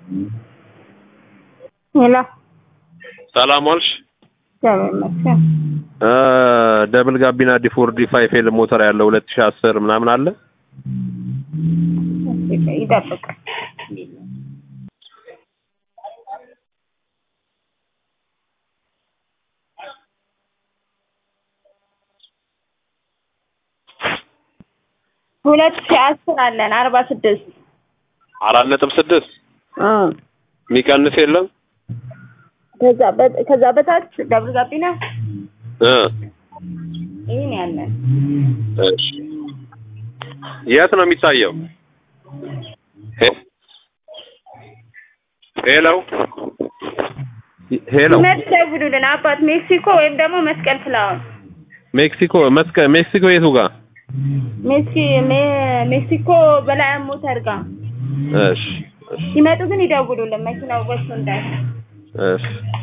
ሄሎ ሰላም ዋልሽ። እግዚአብሔር ይመስገን። እ ደብል ጋቢና ዲፎርዲ ፋይፍ ኤል ሞተር ያለው 2010 ምናምን አለ። እሺ፣ ይጠብቅ። ሁለት ሺህ አስር አለን አርባ ስድስት አራት ነጥብ ስድስት የሚቀንስ የለም ከዛ በ- ከዛ በታች ደብል ጋቢና እ ይህን ያለን እሺ የት ነው የሚታየው? ሄ- ሄሎ ሄሎ መች ደውሉልን አባት ሜክሲኮ ወይም ደግሞ መስቀል ፍላወር ሜክሲኮ መስከ ሜክሲኮ የቱ ጋር? ሜክሲ ሜ- ሜክሲኮ በላይ ሞተር ጋር እሺ እሺ ሲመጡ ግን ይደውሉልን መኪናው ወጥቶ እንዳይ እሺ